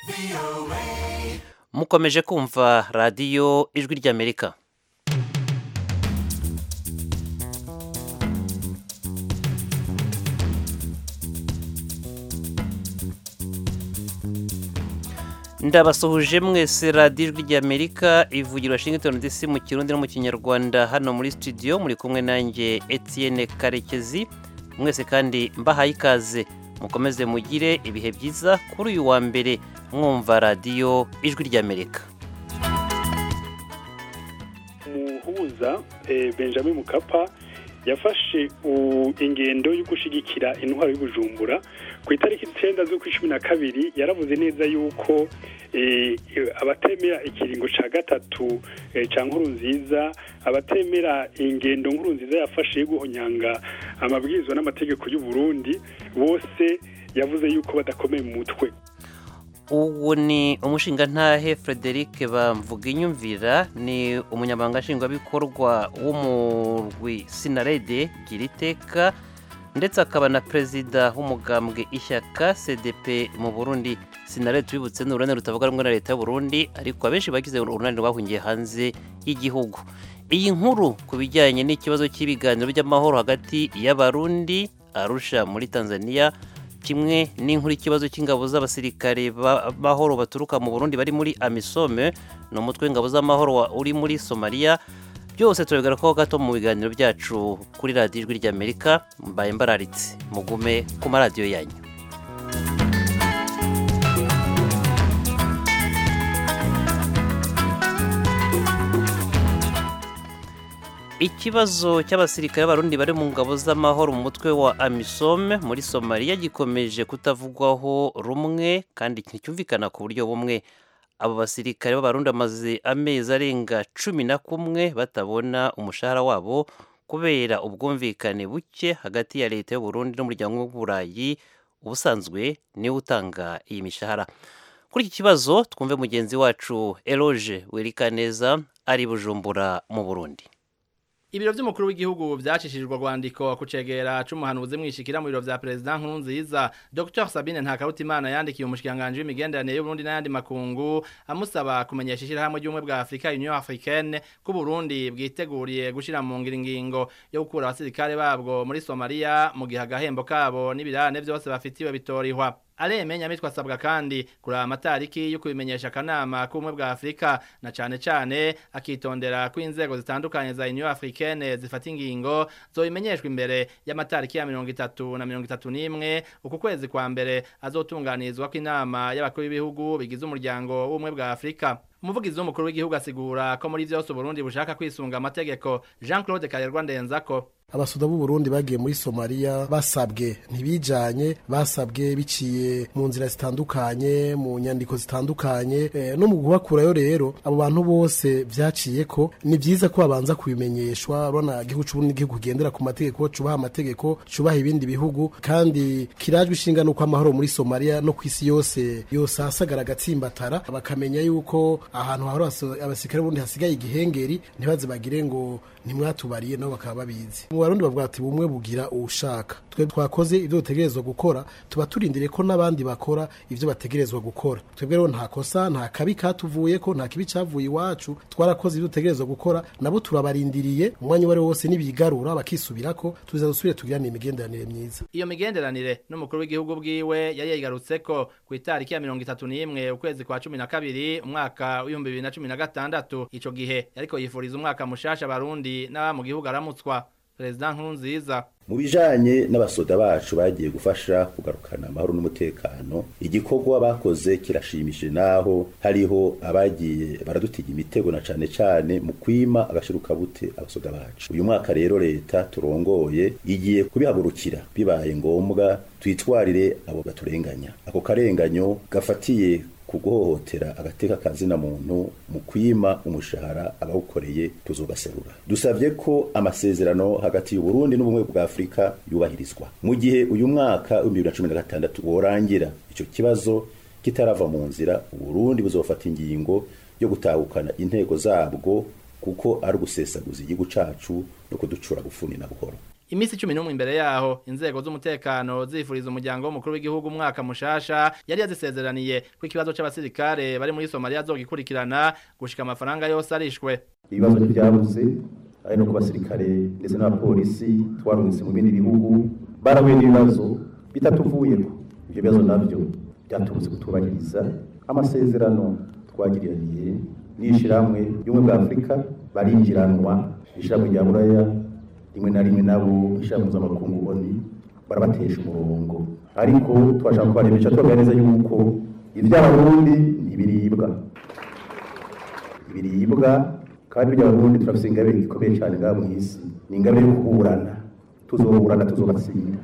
mukomeje kumva radiyo ijwi ry'amerika ndabasuhuje mwese radiyo ijwi ry'amerika ivugira washington dc mu kirundi no mu kinyarwanda hano muri studio muri kumwe nanjye etienne karekezi mwese kandi mbahaye ikaze mukomeze mugire ibihe byiza kuri uyu wa mbere mwumva radiyo ijwi ry'amerika umuhuza benjamin mukapa yafashe ingendo yo gushyigikira intwaro y'ubujumbura ku itariki icyenda z'ukwa cumi na kabiri yaravuze neza yuko abatemera ikiringo cya gatatu cya nkuru nziza abatemera ingendo nkuru nziza yafashe yo guhonyanga amabwiriza n'amategeko y'u Burundi bose yavuze yuko badakomeye mu mutwe uwo ni umushingantahe frederic bamvuga inyumvira ni umunyamabanga nshingwabikorwa w'umurwi sinarede gira iteka ndetse akaba na perezida w'umugambwe ishyaka cdp mu burundi sinarede tubibutse ni urunani rutavuga rumwe na leta y'u Burundi ariko abenshi bagize urunani rwahungiye hanze y'igihugu iyi nkuru ku bijyanye n'ikibazo cy'ibiganiro by'amahoro hagati y'abarundi arusha muri tanzania kimwe n'inkuru ikibazo cy'ingabo z'abasirikare b'amahoro baturuka mu Burundi bari muri amisome ni umutwe w'ingabo z'amahoro uri muri somaliya byose turabigarukaho gato mu biganiro byacu kuri radiyo ijwi ry'amerika mbaye mbararitse mugume ku maradiyo yanyu ikibazo cy'abasirikare b'abarundi bari mu ngabo z'amahoro mu mutwe wa amisome muri somaliya gikomeje kutavugwaho rumwe kandi nticyumvikana ku buryo bumwe abo basirikare b'abarundi bamaze amezi arenga cumi na kumwe batabona umushahara wabo kubera ubwumvikane buke hagati ya leta y'uburundi n'umuryango w'uburayi ubusanzwe niwe utanga iyi mishahara kuri iki kibazo twumve mugenzi wacu eroge werikaneza ari bujumbura mu burundi ibiro by'umukuru w'igihugu byacishijwe rwandiko ku cegera c'umuhanuzi mwishikira mu biro vya perezida nkurunziza dr sabine ntakarutimana yandikiye umushikiranganji w'imigenderanire y'uburundi n'ayandi makungu amusaba kumenyesha ishirahamwe ry'ubumwe bwa afurika union africaine ko uburundi bwiteguriye gushira mu ngiro ingingo yo gukura abasirikare babwo muri somaliya mu gihe agahembo kabo n'ibirane vyose bafitiwe bitorihwa aremenya mitwa asabwa kandi kuraba amatariki yo kubimenyesha akanama k'ubumwe bwa afurika na cane cane akitondera ko inzego zitandukanye za union africaine zifata ingingo zobimenyeshwa imbere y'amatariki ya mirongo itatu na mirongo itatu n'imwe uku kwezi kwa mbere azotunganirizwa ko inama y'abakuru b'ibihugu bigize umuryango w'ubumwe bwa afurika umuvugizi w'umukuru w'igihugu asigura ko muri vyose uburundi bushaka kwisunga amategeko jean claude karerwa ndenzako abasoda b'u Burundi bagiye muri Somalia basabwe ntibijanye basabwe biciye mu nzira zitandukanye mu nyandiko zitandukanye e, no mu kubakurayo rero abo bantu bose vyaciye ko ni vyiza ko babanza kubimenyeshwa urabona igihugu c'uburundi igihugu kigendera ku mategeko cubaha amategeko cubaha ibindi bihugu kandi kirajwe ishinga nuko amahoro muri Somalia no kwisi yose yose asagara agatsimbatara bakamenya yuko ahantu hahora abasirikare b'uburundi hasigaye igihengeri ntibaze bagire ngo ntimwatubariye nabo bakaba babizi mu barundi bavuga ati bumwe bugira uwushaka twe twakoze ibyo dutegerezwa gukora tuba turindiriye ko n'abandi bakora ibyo bategerezwa gukora twebwe rero nta kosa nta kabi katuvuye ko nta kibi cavuye iwacu twarakoze ibyo dutegerezwa gukora nabo turabarindiriye umwanya uwo ari wo wose nibigarura bakisubirako tuza dusubire tugirane imigenderanire myiza iyo migenderanire n'umukuru w'igihugu bwiwe yari yayigarutseko ku itariki ya mirongo itatu n'imwe ukwezi kwa cumi na kabiri umwaka w'ibihumbi bibiri na cumi na gatandatu ico gihe yariko yifuriza umwaka mushasha abarundi n'aba mu gihugu aramutswa perezida nkurunziza mu bijanye n'abasoda bacu bagiye gufasha kugarukana amahoro n'umutekano igikorwa bakoze kirashimishije naho hariho abagiye baradutiga imitego na cane cane mu kwima agashirukabute abasoda bacu uyu mwaka rero leta turongoye igiye kubihagurukira bibaye ngombwa twitwarire abo baturenganya ako karenganyo gafatiye kuguhohotera agateka kazina muntu mu kwima umushahara abawukoreye tuzogaserura dusavye ko amasezerano hagati y'uburundi n'ubumwe bwa afurika yubahirizwa mu gihe uyu mwaka w'ibihumbi bibiri na cumi na gatandatu worangira ico kibazo kitarava mu nzira uburundi buzofata ingingo yo gutahukana intego zabwo kuko ari ugusesaguza igihugu cacu no kuducura gufuni na buhoro imisi cumi n'umwe imbere yaho inzego z'umutekano zifuriza umuryango w'umukuru w'igihugu umwaka mushasha yari yazisezeraniye ko ikibazo c'abasirikare bari muri somaliya azogikurikirana gushika amafaranga yose arishwe ibibazo ntibyabuze ari no ku basirikare ndetse n'abapolisi twarungitse mu bindi bihugu barahuye n'ibibazo bitatuvuyeko ibyo bibazo nabyo byaturutse kutubahiriza amasezerano twagiraniye n'ishyirahamwe ry'ubumwe bwa afurika barinjiranwa ishyirahamwe rya buraya rimwe na rimwe nabo ishyirahamwe mpuzamakungu oni barabatesha umurongo ariko twashaka kubaremesha tubabwira neza yuko iby'abarundi ntibiribwa ibiribwa kandi by'abarundi turafite ingabire ikomeye cyane ngaha mu isi ni ingabire yo kuburana tuzoburana tuzobatsinda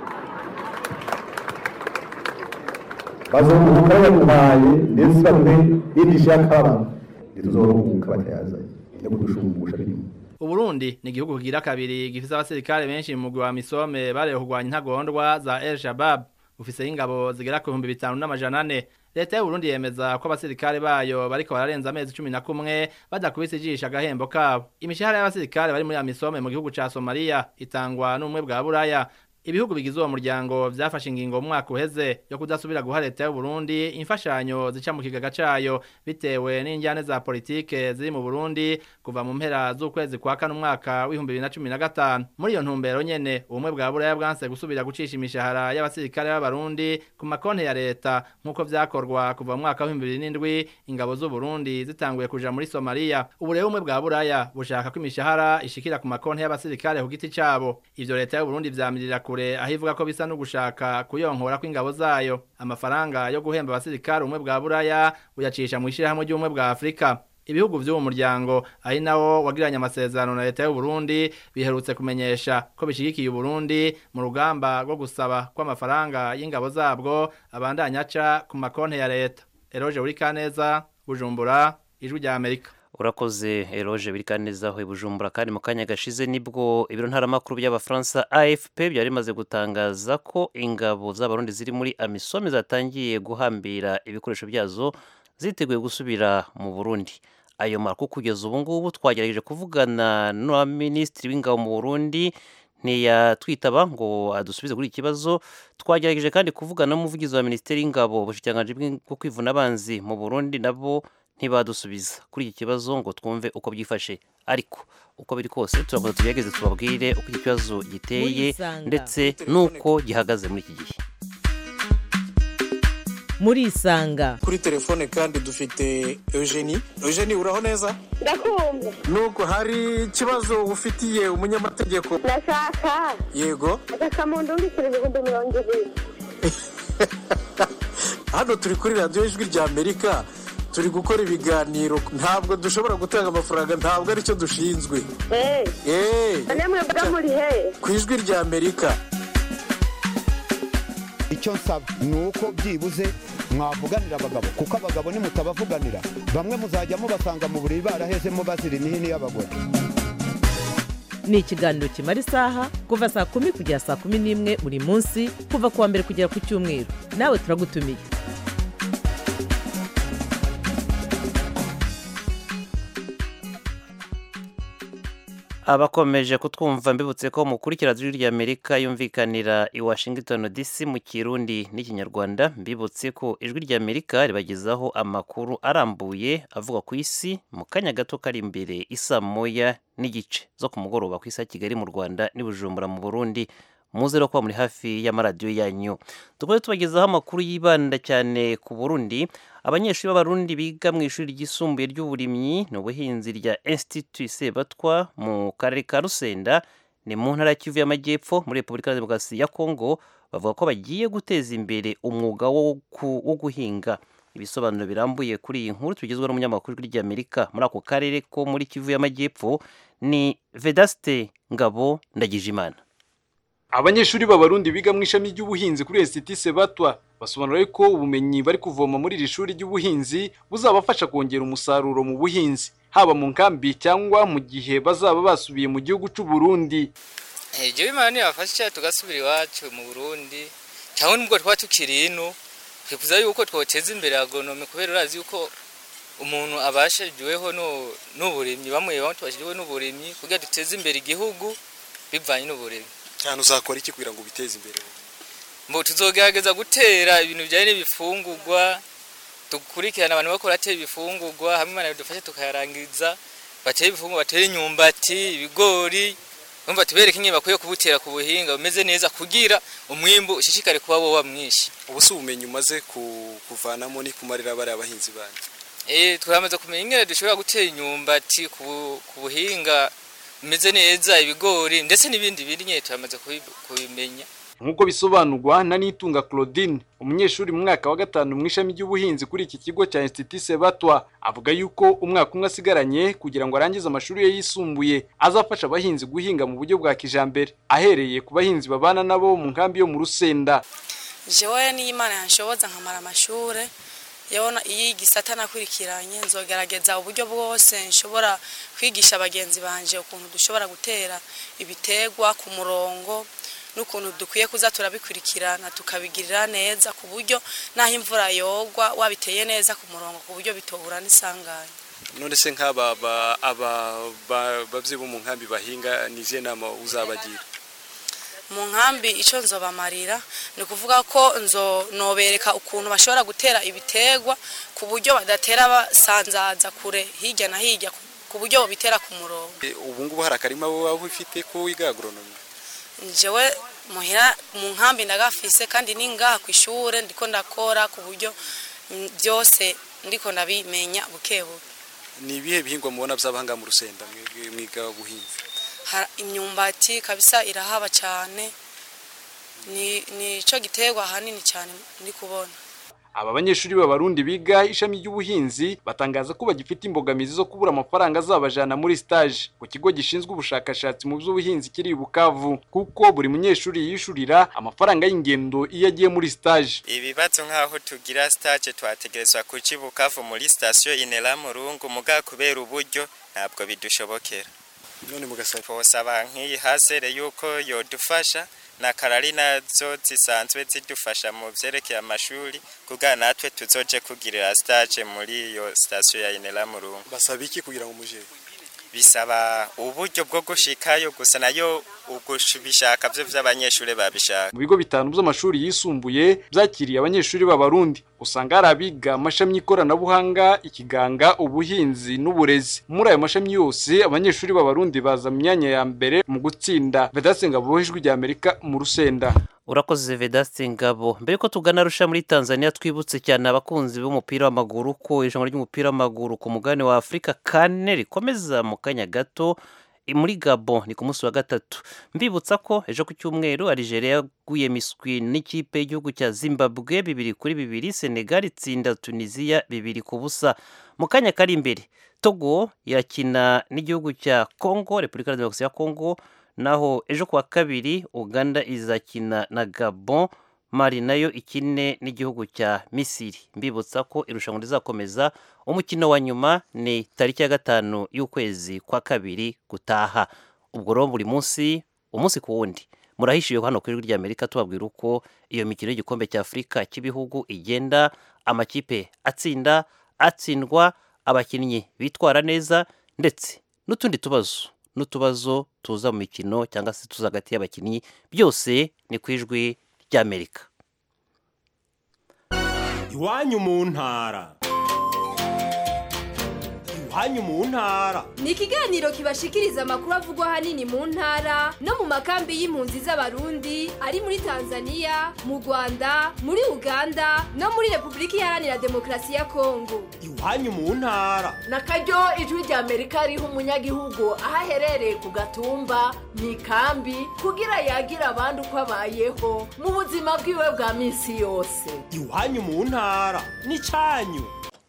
bazoruhuka bayaduhaye ndetse baduhe n'indishyi y'akababaro ntituzoruhuka batayazanye no kudushumbusha birimo Uburundi ni igihugu kigira kabiri gifise abasirikare benshi mu mugwi wa Misome bareho kurwanya intagondwa za El Shabab ufise ingabo zigera ku bihumbi bitanu n'amajana ane leta y'uburundi yemeza ko abasirikare bayo bariko bararenza amezi cumi na kumwe badakubise ijisho agahembo kabo imishahara y'abasirikare bari muri amisome mu gihugu ca somaliya itangwa n'ubumwe bwa buraya ibihugu bigize uwo muryango vyafashe ingingo mu mwaka uheze yo kudasubira guha leta y'uburundi imfashanyo zica mu kigaga cayo bitewe n'injyane za politike ziri mu burundi kuva mu mpera z'ukwezi kwa kane umwaka w'ibihumbi bibiri na cumi na gatanu muri iyo ntumbero nyene ubumwe bwa buraya bwanse gusubira gucisha imishahara y'abasirikare b'abarundi ku makonti ya leta nk'uko vyakorwa kuva mu mwaka w'ibihumbi bibiri n'indwi ingabo z'uburundi zitanguye kuja muri somaliya ubu rero ubumwe bwa buraya bushaka ko imishahara ishikira ku makonti y'abasirikare ku giti cabo ivyo leta y'uburundi vyamirira kure aho ivuga ko bisa no gushaka kuyonkora kw'ingabo zayo amafaranga yo guhemba abasirikare ubumwe bwa buraya buyacisha mu ishirahamwe ry'ubumwe bwa afurika ibihugu vy'uwo muryango ari nawo wagiranye amasezerano na leta y'uburundi biherutse kumenyesha ko bishigikiye uburundi mu rugamba rwo gusaba ko amafaranga y'ingabo zabwo abandanya aca ku makonti ya leta eroje uri kaneza bujumbura ijwi rya amerika urakoze eroje biri neza aho bujumbura kandi mu kanya gashize nibwo ibiro ntaramakuru by'abafaransa afp byari bimaze gutangaza ko ingabo z'abarundi ziri muri amisome zatangiye guhambira ibikoresho byazo ziteguye gusubira mu burundi ayo makuru kugeza ubu ngubu twagerageje kuvugana na minisitiri w'ingabo mu burundi ntiyatwitaba ngo adusubize kuri iki kibazo twagerageje kandi kuvugana n'umuvugizi wa minisiteri y'ingabo ubushikiranganji bwo kwivuna abanzi mu burundi nabo ntibadusubiza kuri iki kibazo ngo twumve uko byifashe ariko uko biri kose turakomeza tugerageze tubabwire uko iki kibazo giteye ndetse n'uko gihagaze muri iki gihe muri isanga kuri telefone kandi dufite eugenie eugenie uraho neza ndakumva nuko hari ikibazo ufitiye umunyamategeko ndashaka yego agasamundu w'ibiceri ibihumbi mirongo ibiri hano turi kuri radiyo ijwi rya amerika turi gukora ibiganiro ntabwo dushobora gutanga amafaranga ntabwo aricyo dushinzwe eee namwe mba muri he ku ijwi rya amerika icyo nsaba ni uko byibuze mwavuganira abagabo kuko abagabo nimutabavuganira bamwe muzajya mubasanga mu buriri barahezemo bazira imihini y'abagore ni ikiganiro kimara isaha kuva saa kumi kugera saa kumi n'imwe buri munsi kuva ku wa mbere kugera ku cyumweru nawe turagutumiye abakomeje kutwumva mbibutse ko mukurikira ijwi ry'amerika yumvikanira i washington dc mu kirundi n'ikinyarwanda mbibutse ko ijwi ry'amerika ribagezaho amakuru arambuye avuga ku isi mu kanya gato kari imbere isa moya n'igice zo ku mugoroba ku isi ya kigali mu rwanda n'ibujumbura mu burundi muze rero kuba muri hafi y'amaradiyo yanyu dukomeze tubagezaho amakuru yibanda cyane ku burundi abanyeshuri b'abarundi biga mu ishuri ryisumbuye ry'uburimyi n'ubuhinzi rya institut sebatwa mu karere ka rusenda ni mu ntara ya kivu y'amajyepfo muri repubulika ya demokarasi ya kongo bavuga ko bagiye guteza imbere umwuga wo guhinga ibisobanuro birambuye kuri iyi nkuru tugezweho n'umunyamakuru ry'amerika muri ako karere ko muri kivu y'amajyepfo ni vedaste ngabo ndagijimana abanyeshuri b'abarundi biga mu ishami ry'ubuhinzi kuri institut sebatwa basobanura ko ubumenyi bari kuvoma muri iri shuri ry'ubuhinzi buzabafasha kongera umusaruro mu buhinzi haba mu nkambi cyangwa mu gihe bazaba basubiye mu gihugu cy'u Burundi ibyo bimana ntibafasha tugasubira iwacu mu burundi cyangwa nubwo twaba tukiri ino twifuza yuko twoteza imbere agonome kubera urazi yuko umuntu abashiriweho n'uburimyi bamwe bamwe tubashiriweho n'uburimyi kugira duteze imbere igihugu bivanye n'uburezi cyane uzakora iki kugira ngo ubiteze imbere mbo tuzogerageza gutera ibintu bijyanye n'ibifungurwa dukurikirana abantu bakora batera ibifungurwa hamwe imana dufashe tukayarangiza batera ibifungurwa batera imyumbati ibigori umva tubereke ingene bakwiye kubutera ku buhinga bumeze neza kugira umwimbu ushishikare kuba woba mwinshi ubu si ubumenyi umaze kuvanamo ni kumarira bariya abahinzi banyu eh turamaze kumenya ingene dushobora gutera imyumbati ku buhinga bumeze neza ibigori ndetse n'ibindi bindi nyine turamaze kubimenya nk'uko bisobanurwa na Nitunga Claudine umunyeshuri mu mwaka wa gatanu mu ishami ry'ubuhinzi kuri iki kigo cya Institut Sebatwa avuga yuko umwaka umwe asigaranye kugira ngo arangize amashuri ye yisumbuye azafasha abahinzi guhinga mu buryo bwa kijambere ahereye ku bahinzi babana nabo mu nkambi yo mu Rusenda jewe n'Imana yanshoboza nkamara amashure yabona iyi gisata nakurikiranye nzogerageza uburyo bwose nshobora kwigisha abagenzi banje ukuntu dushobora gutera ibitegwa ku murongo n'ukuntu dukwiye kuza turabikurikirana tukabigirira neza ku buryo n'aho imvura yogwa wabiteye neza ku murongo ku buryo bitohura n'isanganya none se nk'aba babyeyi bo mu nkambi bahinga ni izihe nama uzabagira mu nkambi icyo nzobamarira ni ukuvuga ko nzo nobereka ukuntu bashobora gutera ibitegwa ku buryo badatera basanzaza kure hirya na hirya ku buryo babitera ku murongo ubu ngubu hari akarima waba ufite ko wiga agoronomi njyewe muhira mu nkambi ndagafise kandi ni ngaha ku ishuri ndiko ndakora ku buryo byose ndiko ndabimenya buke buke ni ibihe bihingwa mubona by'abahanga mu rusenda mwiga ubuhinzi imyumbati kabisa irahaba cyane ni cyo giterwa ahanini cyane ndi kubona aba banyeshuri b'abarundi biga ishami ry'ubuhinzi batangaza ko bagifite imbogamizi zo kubura amafaranga azabajana muri stage ku kigo gishinzwe ubushakashatsi mu by'ubuhinzi kiri i Bukavu kuko buri munyeshuri yishurira amafaranga y'ingendo iyo agiye muri stage ibibazo nk'aho tugira stage twategerezwa kuki Bukavu muri station Inera Murungu muga kubera uburyo ntabwo bidushobokera none mugasaba twosaba nk'iyi hasere yuko yodufasha na karari nazo zisanzwe zidufasha mu vyerekeye amashuri kugira natwe tuzoje kugirira stage muri iyo station ya Inera Murungu basaba iki kugira ngo muje bisaba uburyo bwo gushikayo gusa nayo ugushaka byo vy'abanyeshuri babishaka mu bigo bitanu by'amashuri yisumbuye byakiriye abanyeshuri b'abarundi usanga hari abiga amashami y'ikoranabuhanga ikiganga ubuhinzi n'uburezi muri ayo mashami yose abanyeshuri b'abarundi baza mu myanya ya mbere mu gutsinda vedasenga ijwi rya amerika mu rusenda urakoze vedaste ngabo mbere ko tugana arusha muri tanzania twibutse cyane abakunzi b'umupira w'amaguru ko irushanwa ry'umupira w'amaguru ku mugabane wa afurika kane rikomeza mu kanya gato muri gabo ni ku munsi wa gatatu mbibutsa ko ejo ku cyumweru Algeria yaguye miswi n'ikipe y'igihugu cya zimbabwe bibiri kuri bibiri senegal itsinda tunisiya bibiri ku busa mu kanya kari imbere togo irakina n'igihugu cya congo repubulika ya demokarasi ya congo naho ejo kuwa kabiri uganda izakina na gabon mari nayo ikine n'igihugu cya misiri mbibutsa ko irushanwa rizakomeza umukino wa nyuma ni tariki ya gatanu y'ukwezi kwa kabiri gutaha ubwo rero buri munsi umunsi ku wundi murahishiye hano ku ijwi ry'amerika tubabwira uko iyo mikino y'igikombe cya afurika cy'ibihugu igenda amakipe atsinda atsindwa abakinnyi bitwara neza ndetse n'utundi tubazo n'utubazo tuza mu mikino cyangwa se tuza hagati y'abakinnyi byose ni ku ijwi ry'amerika iwanyu mu ntara iwanyu mu ntara ni ikiganiro kibashikiriza amakuru avugwa ahanini mu ntara no mu makambi y'impunzi z'abarundi ari muri tanzania mu rwanda muri uganda no muri repubulika iharanira demokarasi ya kongo iwanyu mu ntara na karyo ijwi rya amerika riha umunyagihugu aho aherereye ku gatumba mu ikambi kugira yagira abandi uko abayeho mu buzima bwiwe bwa minsi yose iwanyu mu ntara ni cyanyu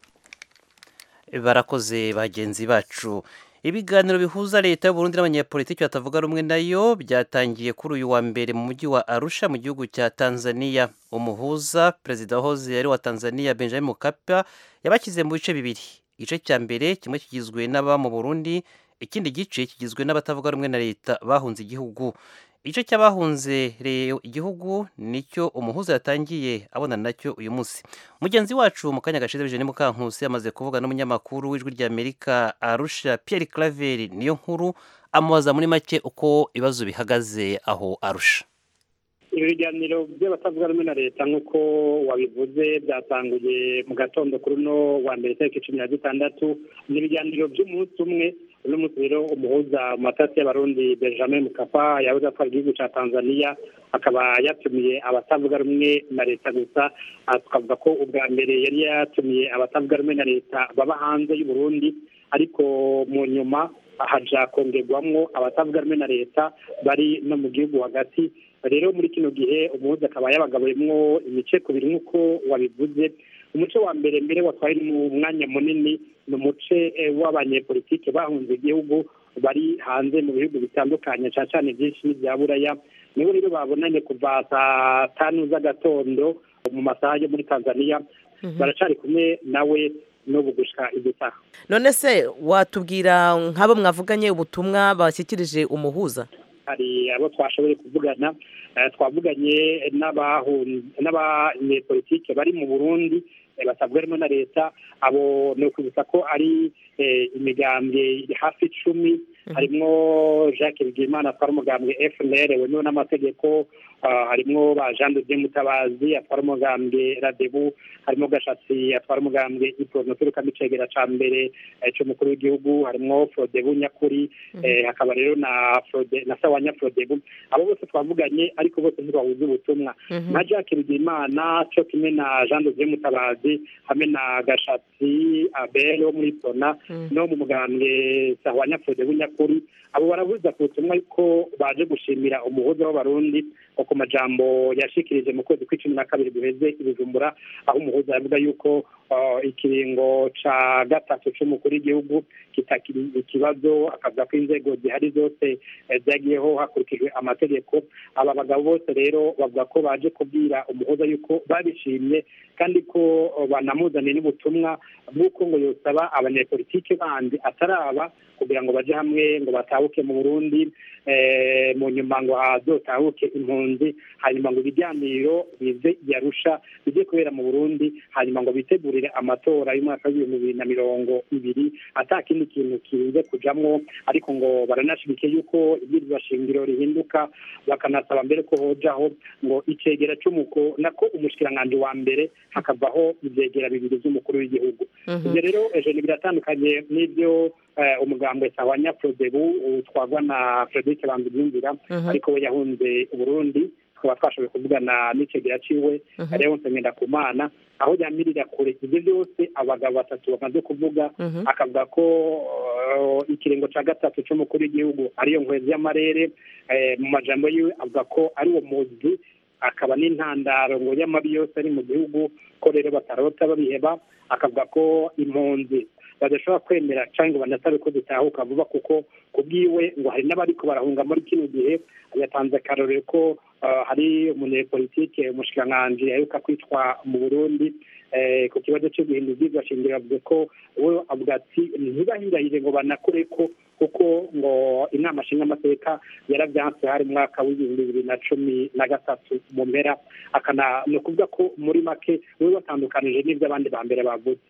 barakoze bagenzi bacu ibiganiro bihuza leta y'uburundi n'abanyapolitiki batavuga rumwe nayo byatangiye kuri uyu wa mbere mu mujyi wa arusha mu gihugu cya tanzania umuhuza perezida wahoze yari wa tanzania benjamin mukapa yabashyize mu bice bibiri igice cya mbere kimwe kigizwe n'aba mu burundi ikindi gice kigizwe n'abatavuga rumwe na leta bahunze igihugu igice cy'abahunze igihugu nicyo umuhuza yatangiye abona nacyo uyu munsi mugenzi wacu mu kanya gashize bijeni mukankusi yamaze kuvuga n'umunyamakuru w'ijwi ry'amerika arusha Pierre Claver niyo nkuru amubaza muri make uko ibibazo bihagaze aho arusha ibi biganiro by'abatavuga rumwe na leta nk'uko wabivuze byatanguye mu gatondo kuri uno wa mbere tariki cumi na gatandatu ni ibiganiro by'umunsi umwe uno munsi rero umuhuza mu matasi y'abarundi benjamin mukapa yahoze atwara igihugu cya tanzania akaba yatumiye abatavuga rumwe na leta gusa tukavuga ko ubwa mbere yari yatumiye abatavuga rumwe na leta baba hanze y'uburundi ariko mu nyuma haja kongerwamwo abatavuga rumwe na leta bari no mu gihugu hagati rero muri kino gihe umuhuza akaba yabagabuyemwo imice kubiri nk'uko wabivuze umuce wa mbere mbere watwaye mu mwanya munini ni umuce w'abanyepolitike bahunze igihugu bari hanze mu bihugu bitandukanye cyane cyane byinshi n'ibya buraya nibo rero babonanye kuva saa tanu z'agatondo mu masaha yo muri tanzania baracari kumwe nawe n'ubu gushika igitaha none se watubwira nk'abo mwavuganye ubutumwa bashyikirije umuhuza hari abo twashoboye kuvugana twavuganye n'abanyepolitike bari mu burundi basabwa harimo na leta abo ni ukwibutsa ko ari imigambwe hafi icumi harimo jacques bigimana atwara umugambwe fnr wemewe n'amategeko harimo ba jean de mutabazi atwara umugambwe radebu harimo gashatsi atwara umugambwe iprono turuka micegera ca mbere c'umukuru w'igihugu harimo frodebu nyakuri hakaba rero na frode na sawanya frodebu abo bose twavuganye ariko bose ntibahuza ubutumwa na jacques bigimana co kimwe na jean de mutabazi hamwe na gashatsi abel wo muri prona no mu mugambwe sawanya frodebu nyakuri abo barabuza ku butumwa yuko baje gushimira umuhuza w'abarundi ngo ku majambo yashikirije mu kwezi kw'icumi na kabiri guheze ibijumbura aho umuhuza yavuga yuko ikiringo ca gatatu c'umukuru w'igihugu kitakiri ikibazo akavuga ko inzego zihari zose zagiyeho hakurikijwe amategeko aba bagabo bose rero bavuga ko baje kubwira umuhuza yuko babishimye kandi ko banamuzaniye n'ubutumwa bw'uko ngo yosaba abanyepolitike bandi ataraba kugira ngo baje hamwe ngo batahuke mu burundi mu nyuma ngo hazotahuke impunzi hanyuma ngo ibiganiro bize yarusha bijye kubera mu burundi hanyuma ngo bitegurire amatora y'umwaka w'ibihumbi bibiri na mirongo ibiri ata kindi kintu kirinze kujamwo ariko ngo baranashimike yuko ibwirizwa shingiro rihinduka bakanasaba mbere ko hojaho ngo icegera c'umuko nako umushikiranganji wa mbere hakavaho ivyegera bibiri vy'umukuru w'igihugu ivyo rero ejo ni biratandukanye n'ivyo umugambwe sawanya frodebu utwagwa na frederic banzimyumvira ariko we yahunze uburundi tukaba twashoboye kuvugana n'icegera ciwe rewonse ngendakumana aho yamirira kure ibyo byose abagabo batatu bamaze kuvuga akavuga ko ikiringo cya gatatu cy'umukuru w'igihugu ariyo nkwezi y'amarere mu majambo yiwe avuga ko ari uwo muzi akaba n'intandaro ngo y'amabi yose ari mu gihugu ko rero batarota babiheba akavuga ko impunzi badashobora kwemera cyangwa ngo banasabe ko zitahuka vuba kuko ku bwiwe ngo hari n'abariko barahunga muri kino gihe yatanze akarorero ko hari umunyepolitike umushikiranganji aheruka kwitwa mu burundi ku kibazo cyo guhindura ibyigwa shingiro avuze ko we avuga ati ntibahirahire ngo banakore ko kuko ngo inama nshingamateka yaravyanse hari mu mwaka w'ibihumbi bibiri na cumi na gatatu mu mpera akana ni ukuvuga ko muri make we batandukanije n'ibyo abandi ba mbere bavuze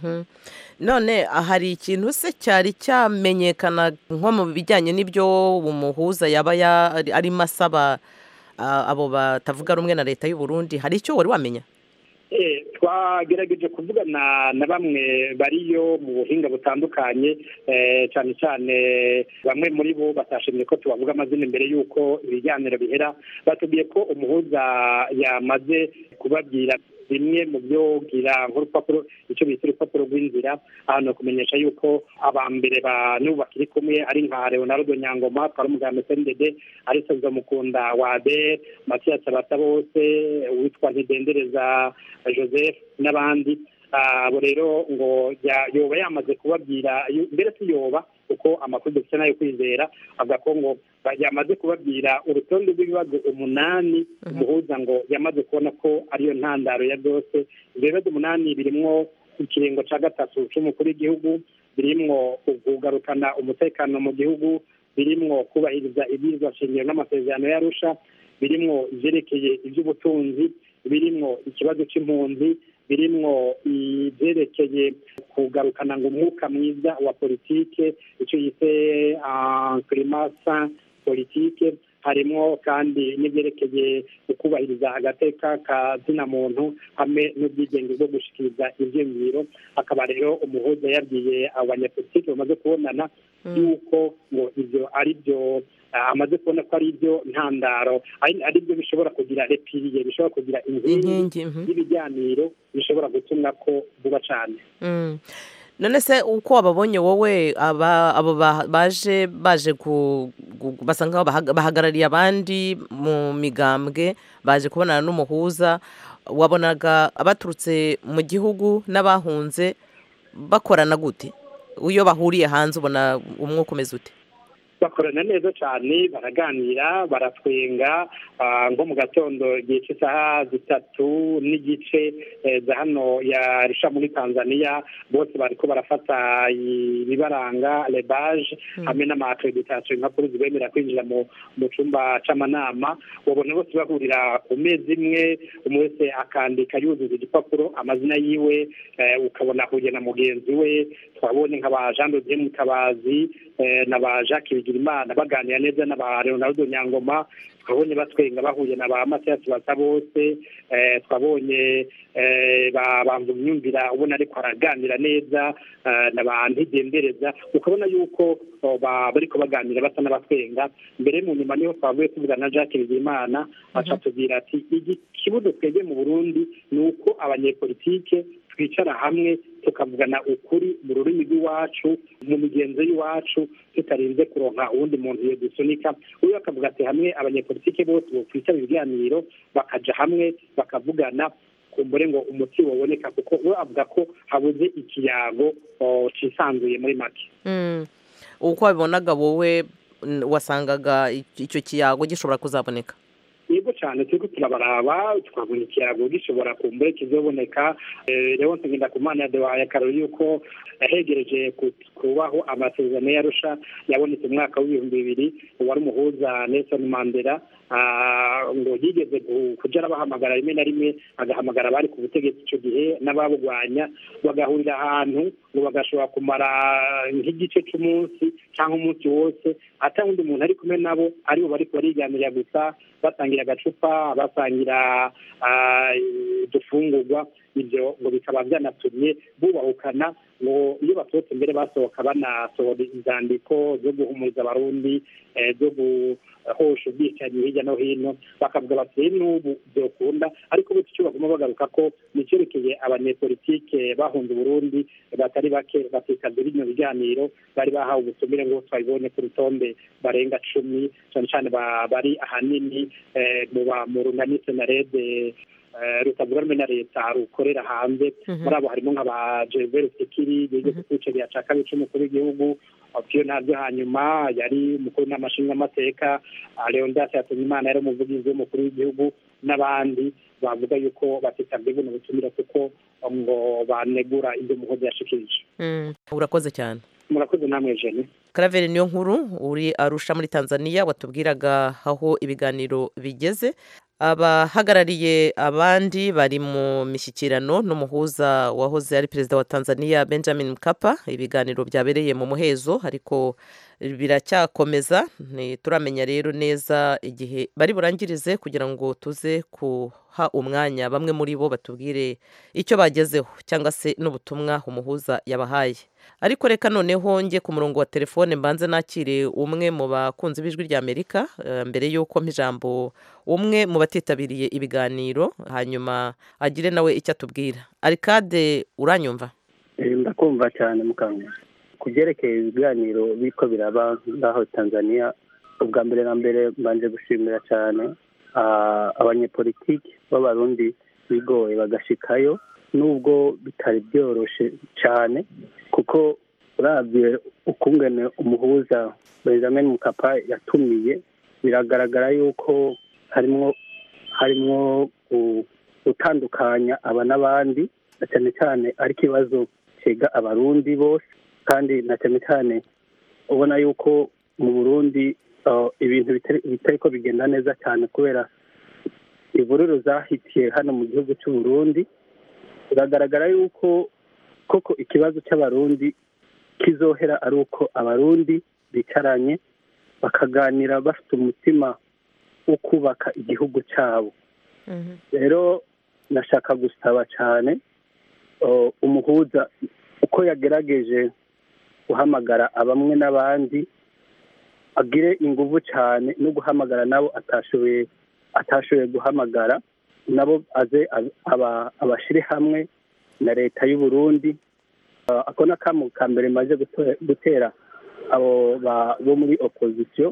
none hari ikintu se cyari cyamenyekana nko mu bijyanye n'ibyo umuhuza yaba arimo asaba abo batavuga rumwe na leta y'u Burundi hari icyo wari wamenya twagerageje kuvugana na bamwe bariyo mu buhinga butandukanye cyane cyane bamwe muri bo batashimye ko tubavuga amazina imbere y'uko ibiganiro bihera batubwiye ko umuhuza yamaze kubabwira bimwe mu byo gira nk'urupapuro icyo bita urupapuro rw'inzira ahantu kumenyesha yuko aba mbere ba n'ubu bakiri kumwe ari nka leonardo nyangoma twari umugambi sendede ari soza mukunda wade matiyasi abata bose uwitwa ntidendereza joseph n'abandi abo rero ngo yoba yamaze kubabwira mbere tuyoba kuko amakuru dufite nayo kwizera avuga ko ngo yamaze kubabwira urutonde rw'ibibazo umunani umuhuza ngo yamaze kubona ko ariyo ntandaro ya byose ibyo bibazo umunani birimwo ikiringo cya gatatu cy'umukuru w'igihugu birimwo kugarukana umutekano mu gihugu birimwo kubahiriza ibyirizwa shingiro n'amasezerano y'arusha birimwo ibyerekeye iby'ubutunzi birimwo ikibazo cy'impunzi birimwo ibyerekeye kugarukana ngo umwuka mwiza wa politike icyo yise kirimasa politike harimo kandi n'ibyerekeye ukubahiriza agateka ka zina muntu hamwe n'ubwigenge bwo gushikiriza ibyiyumviro akaba rero umuhuza yabwiye abanyapolitiki bamaze kubonana yuko ngo ibyo ari byo amaze kubona ko ari byo ntandaro ari byo bishobora kugira repiriye bishobora kugira inkingi y'ibiganiro bishobora gutumwa ko vuba cyane none se uko wababonye wowe abo baje baje basa nkaho bahagarariye abandi mu migambwe baje kubonana n'umuhuza wabonaga abaturutse mu gihugu n'abahunze bakorana gute iyo bahuriye hanze ubona umwuka umeze ute bakorana neza cyane baraganira baratwenga nko mu gatondo igihe cy'isaha zitatu n'igice za hano yarusha muri tanzania bose bariko barafata ibibaranga lebaje hamwe n'amakreditasiyo impapuro zibemerera kwinjira mu cyumba c'amanama babona bose bahurira ku meza imwe umwe wese akandika yuzuza igipapuro amazina yiwe ukabona ahuye na mugenzi we twabonye nka ba jean de mutabazi na ba jacques bigirimana baganira neza na ba leonardo nyangoma twabonye batwenga bahuye na ba matiyasi basa bose twabonye bambuga imyumvira ubona ariko araganira neza na ba ntigendereza ukabona yuko bariko baganira basa n'abatwenga mbere mu nyuma niho twavuye tuvuga na jacques bigirimana aca tubwira ati ikibuzo twebwe mu burundi ni uko abanyepolitike twicara hamwe tukavugana ukuri mu rurimi rw'iwacu mu migenzo y'iwacu tutarinze kuronka uwundi muntu iyo dusunika uyu akavuga ati hamwe abanyepolitike bose bokwicara ibiganiro bakaja hamwe bakavugana kumbure ngo umuti waboneka kuko we avuga ko habuze ikiyago cisanzuye muri make uko wabibonaga wowe wasangaga icyo kiyago gishobora kuzaboneka yego cyane turiko turabaraba twabona ikiyago gishobora kumbure kizoboneka rero ntugenda ku mana yaduhaye akarori yuko yahegereje kubaho amasezerano yarusha yabonetse mu mwaka w'ibihumbi bibiri wari umuhuza Nelson Mandela ngo yigeze kuja arabahamagara rimwe na rimwe agahamagara abari ku butegetsi icyo gihe n'ababugwanya bagahurira ahantu ngo bagashobora kumara nk'igice c'umunsi cyangwa umunsi wose ata wundi muntu ari kumwe nabo aribo bariko bariganirira gusa basangira agacupa basangira udufungurwa ibyo ngo bikaba byanatumye bubahukana ngo iyo basohotse mbere basohoka banasohora inzandiko zo guhumuriza abarundi zo guhosha ubwicanyi hirya no hino bakavuga bati n'ubu byokunda ariko bityo icyo baguma bagaruka ko ni icyerekeye abanyepolitike bahunze uburundi batari bake bakitabye bino biganiro bari bahawe ubutumire ngo twabibonye ku rutonde barenga cumi cyane cyane bari ahanini mu runganitse na rede rutavuga rumwe na leta rukorera hanze muri abo harimo nka ba jeveri sekiri yigeze kwicarira cya kabiri cy'umukuru w'igihugu piyo ntabyo hanyuma yari umukuru n'amashinga amateka leondas yatumimana yari umuvugizi w'umukuru w'igihugu n'abandi bavuga yuko batitabye buno butumire kuko ngo banegura ibyo muhozi yashikirije urakoze cyane murakoze namwe jene karaveri niyo nkuru uri arusha muri tanzania watubwiraga aho ibiganiro bigeze abahagarariye abandi bari mu mishyikirano n'umuhuza wahoze ari perezida wa tanzania benjamin mkapa ibiganiro byabereye mu muhezo ariko biracyakomeza turamenya rero neza igihe bari burangirize kugira ngo tuze kuha umwanya bamwe muri bo batubwire icyo bagezeho cyangwa se n'ubutumwa umuhuza yabahaye ariko reka noneho njye ku murongo wa telefone mbanze nakire umwe mu bakunzi b'ijwi ry'amerika mbere y'uko ijambo umwe mu batitabiriye ibiganiro hanyuma agire nawe icyo atubwira arikade uranyumva ndakumva cyane mukanya ku byerekeye ibiganiro biko biraba ngaho tanzania ubwa mbere na mbere mbanje gushimira cyane abanyepolitiki b'abarundi bigoye bagashikayo nubwo bitari byoroshye cyane kuko urabye ukungene umuhuza benjamin mukapa yatumiye biragaragara yuko harimo harimo gutandukanya aba n'abandi na cyane cyane ari ikibazo kiga abarundi bose kandi na cyane cyane ubona yuko mu burundi ibintu bitari ko bigenda neza cyane kubera imvururu zahitiye hano mu gihugu cy'u Burundi biragaragara yuko koko ikibazo cy'abarundi kizohera ari uko abarundi bicaranye bakaganira bafite umutima wo kubaka igihugu cyabo rero nashaka gusaba cyane uh, umuhuza uko yagerageje guhamagara abamwe n'abandi agire inguvu cyane no guhamagara nabo atashoboye atashoboye guhamagara nabo aze ab- aba- abashire hamwe na leta y'u Burundi Uh, ako ni akamu ka mbere maze guto- gutera abo ba- bo muri opozisiyo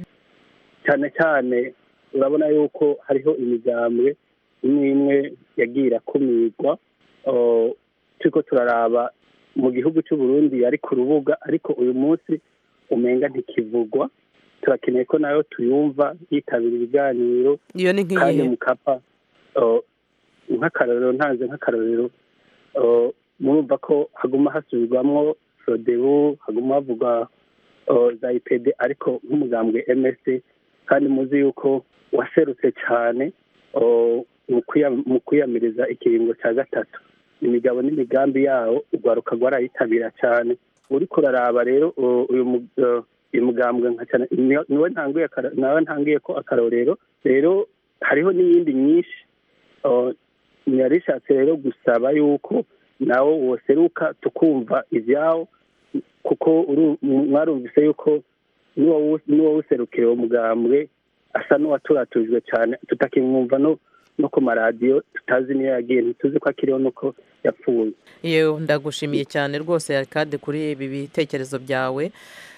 cyane cyane urabona yuko hariho imigambwe imwe imwe yagiye irakumirwa Uh, turiko turaraba mu gihugu cy'u Burundi yari ku rubuga ariko uyu munsi umenga ntikivugwa turakeneye ko nayo tuyumva yitabira ibiganiro iyo ni kandi nk'iyihe mukapa uh, nk'akarorero ntanze nk'akarorero uh, murumva ko haguma hasubirwamwo sodebu haguma havugwa uh, za ipd ariko nk'umugambwe msd kandi muzi yuko waserutse cyane uh, mu kwiya- mu kwiyamiriza ikiringo cya gatatu imigabo n'imigambi yawo urwaruka rwarayitabira cyane uriko uraraba rero uh, uyu mu- uh, uyu mugambwe nka cyane ni- niwe ntanguye akaro- nawe ntangiye ko akarorero rero hariho n'iyindi myinshi uh, narishatse rero gusaba yuko nawo woseruka tukumva ibyawo kuko uru- mwarumvise yuko n'uwawu- n'uwawuserukira uwo mugambwe asa n'uwaturatujwe cyane tutakimwumva no no ku maradiyo tutazi niyo yagiye ntituzi ko akiriho nuko yapfuye yewe ndagushimiye cyane rwose kade kuri ibi bitekerezo byawe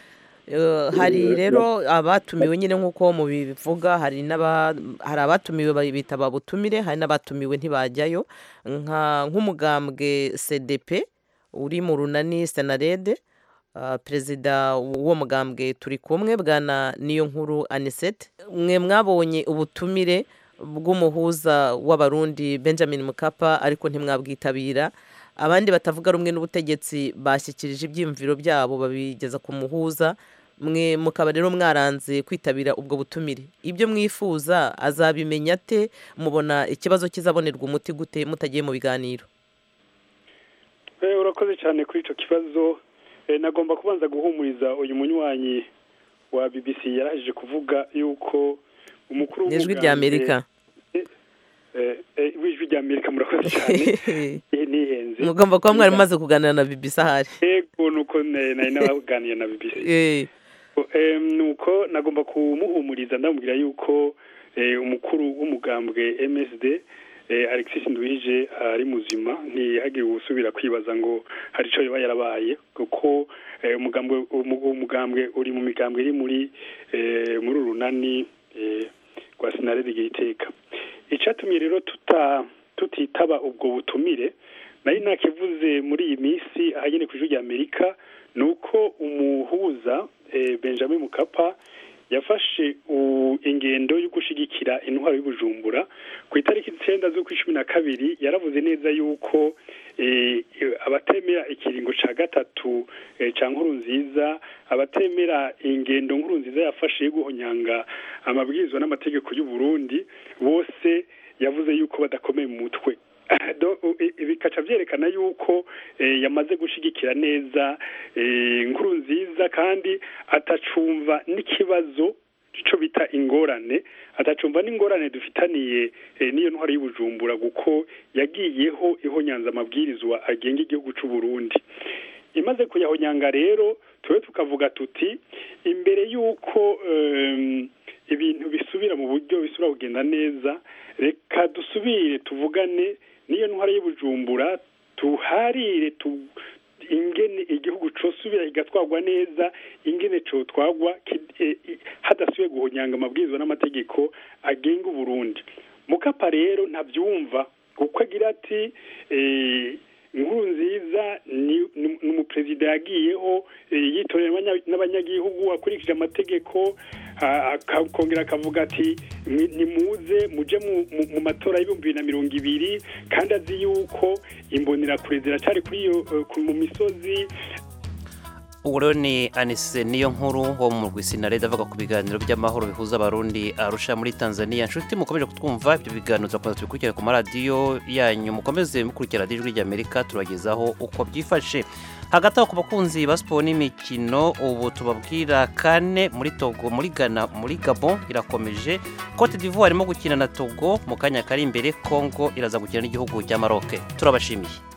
Eh, hari rero abatumiwe nyine nk'uko mubivuga hari n'aba hari abatumiwe babita babutumire hari n'abatumiwe ntibajyayo nka nk'umugambwe cdp uri mu runani senarede ah, perezida w'uwo mugambwe turi kumwe bwana niyo nkuru anisete mwe mwabonye ubutumire bw'umuhuza w'abarundi benjamin mukapa ariko ntimwabwitabira abandi batavuga rumwe n'ubutegetsi bashyikirije ibyiyumviro byabo babigeza ku muhuza mwe mukaba rero mwaranze kwitabira ubwo butumire ibyo mwifuza azabimenya ate mubona ikibazo kizabonerwa umuti gute mutagiye mu biganiro Eh, urakoze cyane kuri icyo kibazo Eh, nagomba kubanza guhumuriza uyu munywanyi wa bbc yarahije kuvuga yuko umukuru Ni ijwi w'umugambwe- rya Amerika. Eh, eh, w'ijwi rya amerika murakoze cyane Eh, nihenze mugomba kuba mwari mumaze kuganira na bibisi ahari yego nuko ne- nari nabaganiye na bbc Eh, Eh, nuko nagomba kumuhumuriza ndamubwira yuko eh, umukuru w'umugambwe MSD eh, Alexis Nduhije ari muzima ntihagire usubira kwibaza ngo hari icyo yaba yarabaye kuko eh, umugambwe umu- umugambwe uri mu migambwe iri muri eh, muri urunani eh, rwa sinarede iteka icyatumye rero tuta tutitaba ubwo butumire nari nakivuze muri iyi minsi ahagene ku ijwi rya amerika ni uko umuhuza eh, benjamin mukapa yafashe u- ingendo yo gushigikira intwaro y'ubujumbura ku itariki icyenda z'ukwa cumi na kabiri yaravuze neza yuko eh, abatemera ikiringo cya gatatu eh, cya nkuru nziza abatemera ingendo nkuru nziza yafashe yo guhonyanga amabwiriza n'amategeko y'u Burundi bose yavuze yuko badakomeye mu mutwe Do- u- i- bikaca byerekana yuko eh, yamaze gushigikira neza eh, inkuru nziza kandi atacumva n'ikibazo ico bita ingorane atacumva n'ingorane dufitaniye eh, n'iyo ntwaro y'ubujumbura kuko yagiyeho ihonyanza amabwirizwa agenga igihugu c'u Burundi imaze kuyahonyanga rero tube tukavuga tuti imbere y'uko em, ibintu bisubira mu buryo bisubira kugenda neza reka dusubire tuvugane n'iyo ntwara y'ubujumbura tuharire tu ingene igihugu cosubira kigatwarwa neza ingene cotwarwa ki- eh, i- hadasubiye guhonyanga amabwirizwa n'amategeko agenga uburundi mukapa rero ntabyumva kuko agira ati eh, inkuru nziza ni ni- ni umuperezida yagiyeho eh, yitorera abanya- n'abanyagihugu akurikije amategeko ah, akongera akavuga ati "Mwi- nimuze muje mu- mu- mu matora y'ibihumbi bibiri na mirongo ibiri kandi azi yuko imbonerakure ziracyari kuri iyo eh, ku- mu misozi ubu rero ni anise niyo nkuru wo mu rwisinarede avuga ku biganiro by'amahoro bihuza abarundi arusha muri tanzania nshuti mukomeje kutwumva ibyo biganiro turakomeza tubikurikirane ku maradiyo yanyu mukomeze mukurikira radiyo ijwi ry'amerika turagezaho uko byifashe hagati aho ku bakunzi ba siporo n'imikino ubu tubabwira kane muri togo muri ghana muri gabon irakomeje cote d'ivoire irimo gukina na togo mu kanya kari imbere congo iraza gukina n'igihugu cya maroc turabashimiye